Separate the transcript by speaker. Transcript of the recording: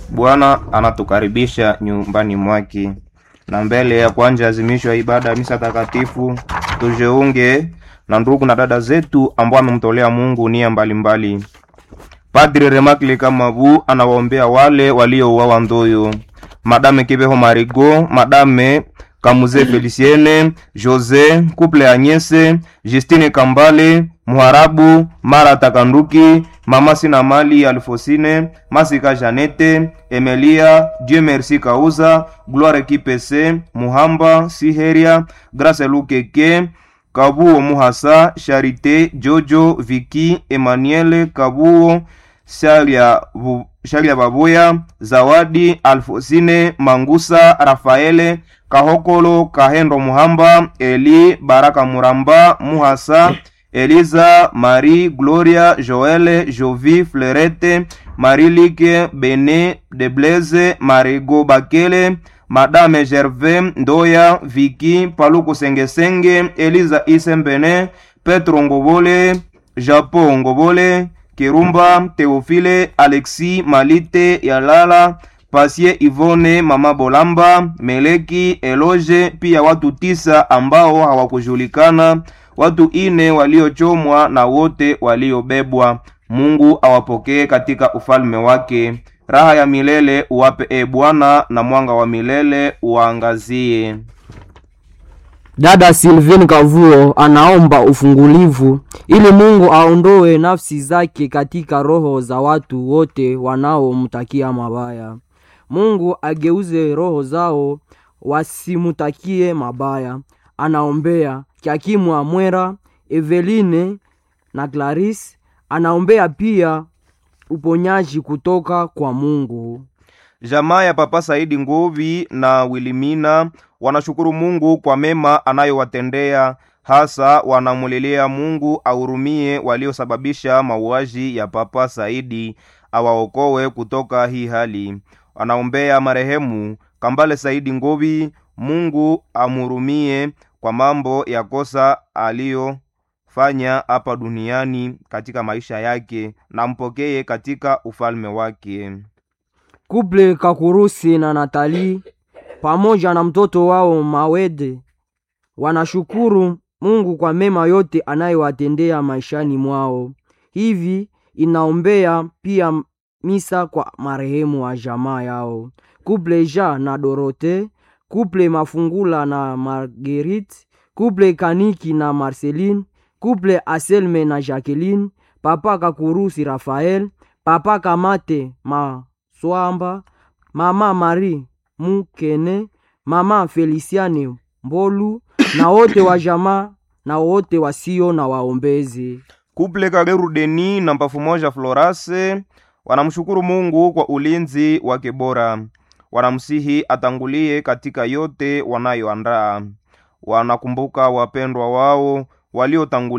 Speaker 1: Bwana anatukaribisha nyumbani mwake, na mbele ya kuanza azimisho ya ibada ya misa takatifu tujiunge na ndugu na dada zetu ambao amemtolea Mungu nia mbalimbali. Padri Remakle Kamabu anawaombea wale waliouawa Ndoyo, Madame Kibeho Marigo, Madame Kamuze Feliciene, Jose Couple Agnese, Justine Kambale, Muharabu Mara Takanduki, Mama Sina Mali Alfosine, Masika Janete, Emelia, Dieu Merci Kauza, Gloire Kipese, Muhamba Siheria, Grace Lukeke, Kabuo Muhasa, Charite, Jojo, Viki, Emmanuel, Kabuo, Shalia, Bu- Shalia Babuya, Zawadi, Alfosine, Mangusa, Rafaele, Kahokolo, Kahendo Muhamba, Eli, Baraka Muramba, Muhasa, Eliza, Marie, Gloria, Joelle, Jovi, Flerete, Marilike, Bene, Deblaise, Marigo Bakele, Madame Gervais, Ndoya, Viki, Paluku Sengesenge, Eliza Isembene, Petro Ngobole, Japo Ngobole, Kirumba, Teofile, Alexi, Malite, Yalala, Pasie Ivone, Mama Bolamba, Meleki, Eloge, pia watu tisa ambao hawakujulikana, watu ine waliochomwa na wote waliobebwa. Mungu awapokee katika ufalme wake. Raha ya milele uwape e Bwana, na mwanga wa milele uwaangazie.
Speaker 2: Dada Sylvine Kavuo anaomba ufungulivu ili Mungu aondoe nafsi zake katika roho za watu wote wanaomtakia mabaya. Mungu ageuze roho zao wasimutakie mabaya. Anaombea Kyakimwa Mwera, Eveline na Clarice. Anaombea pia uponyaji kutoka kwa Mungu.
Speaker 1: Jamaa ya Papa Saidi Nguvi na Wilimina wanashukuru Mungu kwa mema anayowatendea, hasa wanamulilia Mungu ahurumie waliosababisha mauaji ya Papa Saidi, awaokoe kutoka hii hali. Wanaombea marehemu Kambale Saidi Nguvi, Mungu amhurumie kwa mambo ya kosa aliyofanya hapa duniani katika maisha yake, na mpokee katika ufalme wake.
Speaker 2: Kuple Kakurusi na Natali pamoja na mtoto wao Mawede wanashukuru Mungu kwa mema yote anayowatendea maishani mwao. Hivi inaombea pia misa kwa marehemu wa jamaa yao. Kuple Ja na Dorote, kuple Mafungula na Marguerite, kuple Kaniki na Marceline, kuple Aselme na Jacqueline, papa Kakurusi Rafael, papa Kamate Maswamba, mama Marie Mukene, mama Feliciane Mbolu na wote wa jamaa na wote wasio na waombezi.
Speaker 1: Kuple Kageru Deni na Mpafu Moja Florase wanamshukuru Mungu kwa ulinzi wake bora. Wanamsihi atangulie katika yote wanayoandaa. Wanakumbuka wapendwa wao waliotangulia